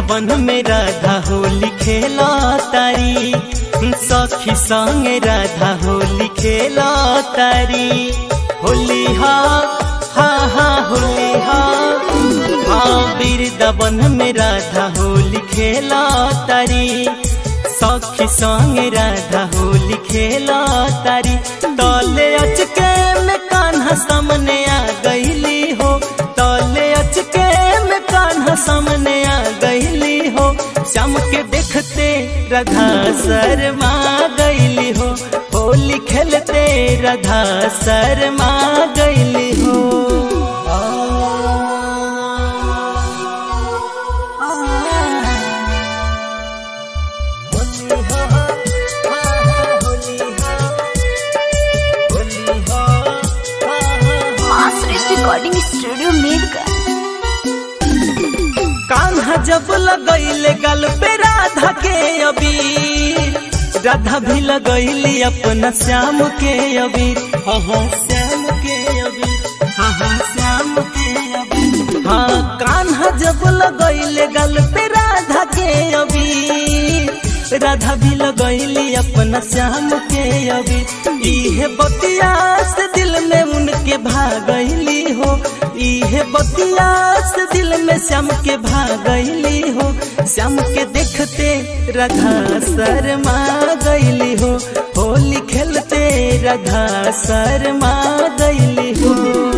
वृंदावन में राधा होली खेला तारी सखी संग राधा होली खेला तारी होली हा हा हा होली हा हाँ वृंदावन में राधा होली खेला तारी सखी संग राधा होली खेला तारी तले अचके में कान्हा सामने आ गईली हो तले अचके में कान्हा सामने आ गईली हो श्याम के देखते राधा शर्मा गईली हो होली खेलते राधा शर्मा गईली हो masters recording studio Mirganj Kanha जब लगैले गल पे राधा के अबीर राधा भी लगैली अपना श्याम के अबीर हाँ हाँ श्याम के अबीर हाँ हाँ श्याम के अबीर हाँ कान्हा जब लगैले गल पे राधा के अबीर राधा भी लगैली अपना श्याम के अबीर इहे बतिया से दिल में उनके भागैली हो इहे बतिया से दिल में श्याम के भागैली हो श्याम के देखते राधा शर्मा गैली हो होली खेलते राधा शर्मा गैली हो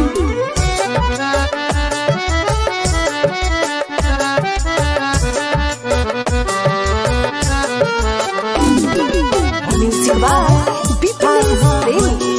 म्यूजिक बाय बीपीएस प्रेमी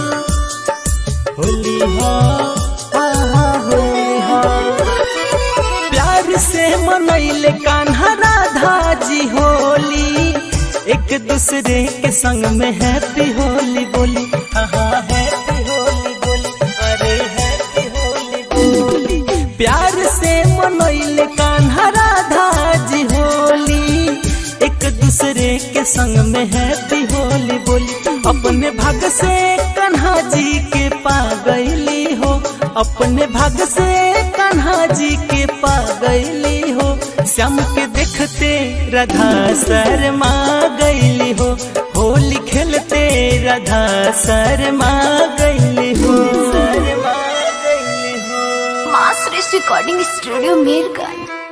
होली हो हा हा होली हो प्यार से मनैले कान्हा राधा जी होली एक दूसरे के संग में हैप्पी होली बोली हाँ हाँ हैप्पी होली बोली अरे हैप्पी होली बोली प्यार से मनैले कान्हा राधा जी होली एक दूसरे के संग में हैप्पी होली बोली अपने भाग से कन्हा जी के पा गईली हो अपने भाग से कन्हा जी के पा गईली हो श्याम के देखते राधा शर्मा गईली हो होली खेलते राधा शर्मा गईली हो शर्मा गईली हो मास्टर्स रिकॉर्डिंग स्टूडियो मीरगंज